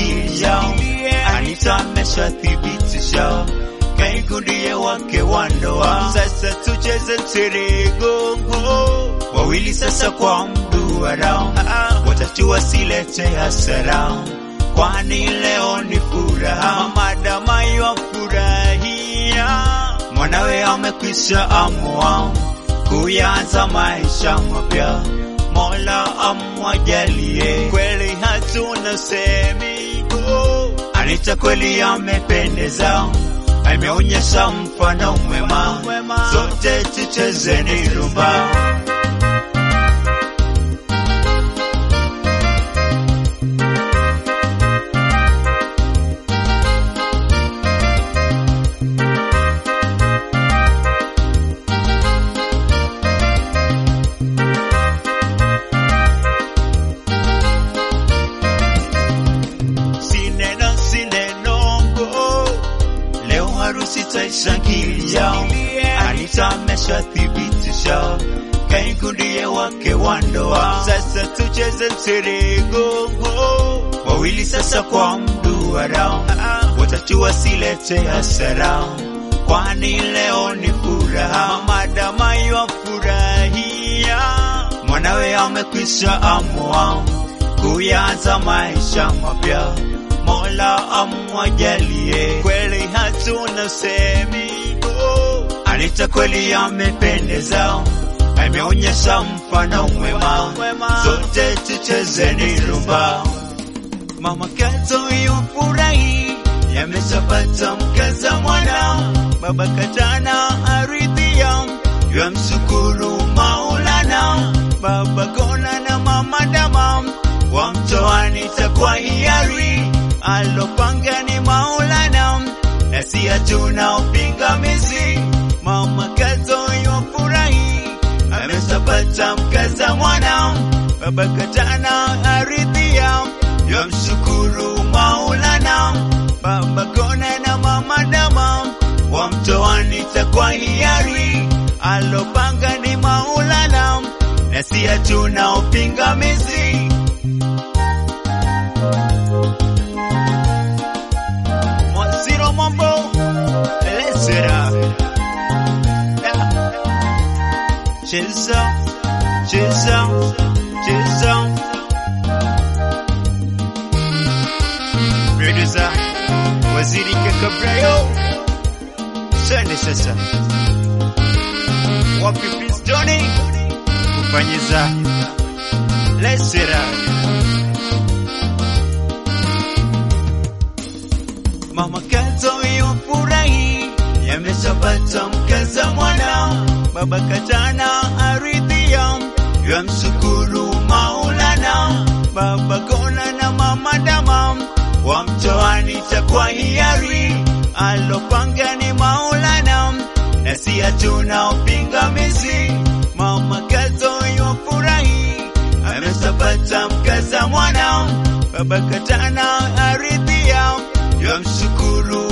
shikilia, Anita ameshathibitisha Kaiku ndiye wake wa ndoa. Sasa tucheze mseregongo, wawili sasa kwa mduara, watatu wasilete hasara, kwani leo ni furaha. Madama yafurahia, mwanawe amekwisha amua kuyanza maisha mapya. Mola amwajalie, kweli hatuna semi. Anita kweli amependeza ameonyesha mfano mwema, sote tuchezeni rumba. Sineno sinenongo leo harusi taishangilia, Anita ameshathibitisha Kaiku ndiye wake wa ndoa. Sasa tucheze mseregongo, wawili sasa kwa mduara, watatu wasilete hasara, kwani leo ni furaha. Madama yafurahia, mwanawe amekwisha amua kuyanza maisha mapya. Mola amwajalie, kweli hatuna semi. Anita kweli amependeza, ameonyesha mfano mwema, sote tuchezeni rumba. Mama Kato yufurahi, yameshapata mkaza mwana. Baba Katana aridhia, yamshukuru Maulana. Baba Kona na Mama Dama wamtoa Anita kwa hiari, alopanga ni Maulana, na si hatuna upingamizi. Mama Kato yufurahi, ameshapata mkaza mwana. Baba Katana aridhia, yamshukuru Maulana. Baba Kona na Mama Dama wamtoa Anita kwa hiari, alopanga ni Maulana, na si hatuna upingamizi. Mwaziro mambo lesera cheza cheza cheza producer waziri kakabrayo sende sasa wapi Prince Johnny kufanyiza lesera Mama Kato yufurahi, yameshapata mkaza mwana. Baba Katana aridhia, yamshukuru Maulana. Baba Kona na Mama Dama wamtoa Anita kwa hiari, alopanga ni Maulana, na si hatuna upingamizi. Mama Kato yufurahi, ameshapata mkaza mwana. Baba Katana aridhia, yamshukuru